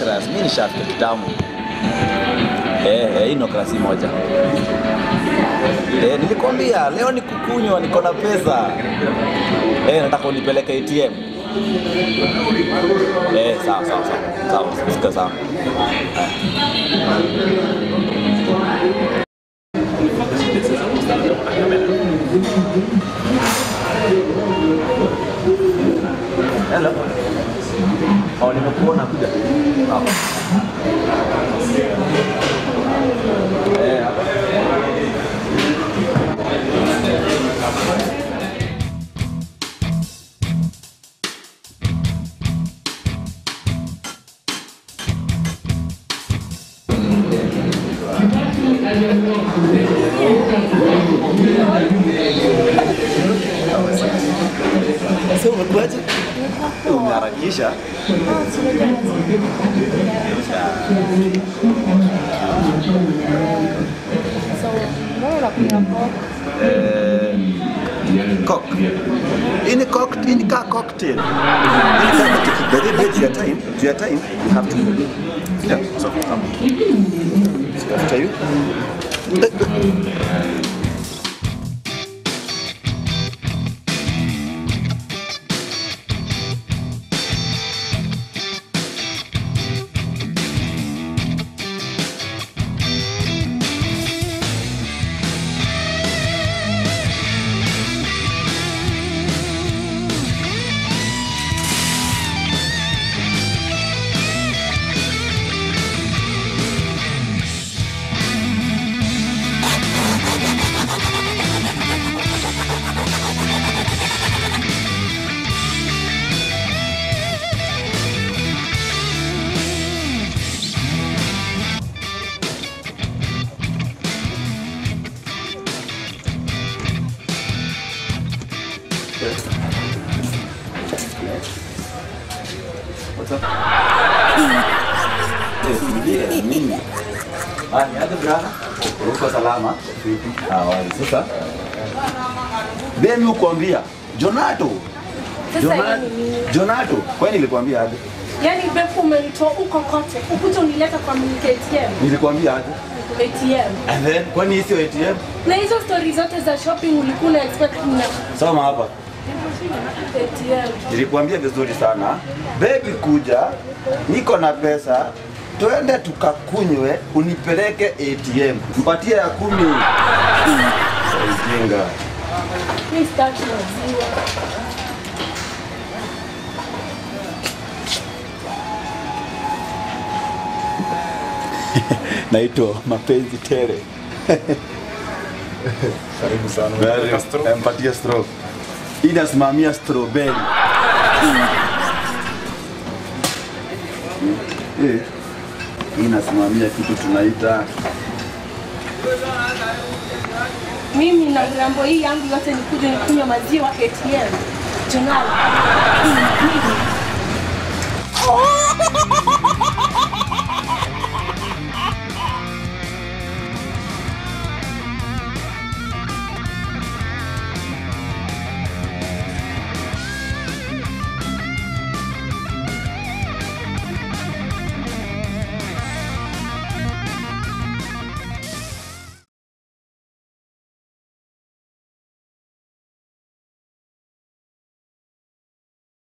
Nokras, mimi nishafika kitambo. Eh, eh, hii Nokras hii moja. Eh, nilikwambia leo ni kukunywa, niko na pesa. Eh, nataka unipeleke ATM. Eh, sawa sawa sawa. Sawa, sika sawa. Hello. Oh, nimekuona kuja. Hapa. Eh, hapa. Sasa umekuaje? Umeharakisha? Eh, cock. Hii ni cock, hii ni kaa cocktail. Hii ni kaa cocktail. By the way, to your time, to your time, you have to. Yeah, so come. So after you. What's up? Yes, ndiye mimi. Ah, ni aje brana? Uko salama? Ah, wali sasa. Demi ukwambia Jonato. Sasa Jonato. hii ni nini? Jonato. Kwani nilikwambia aje? Yaani befu umenitoa huko kote, ukuja unileta kwa miliki ATM. Nilikwambia aje? ATM. And then kwani hii sio ATM? Na hizo stori zote za shopping ulikuwa na expect na Soma hapa. ATM. Nilikwambia vizuri sana. Baby kuja, niko na pesa. Twende tukakunywe, unipeleke ATM. Mpatie ya kumi. Ujinga. Mimi sitaki maziwa. naitwa mapenzi tere. Karibu sana. Very- Castro. Empatia straw. Hii inasimamia strawberry. Eh, Hii inasimamia kitu tunaita Mimi na rambo hii yangu yote nikuje nikunywe maziwa ATM. Jonali. Mimi.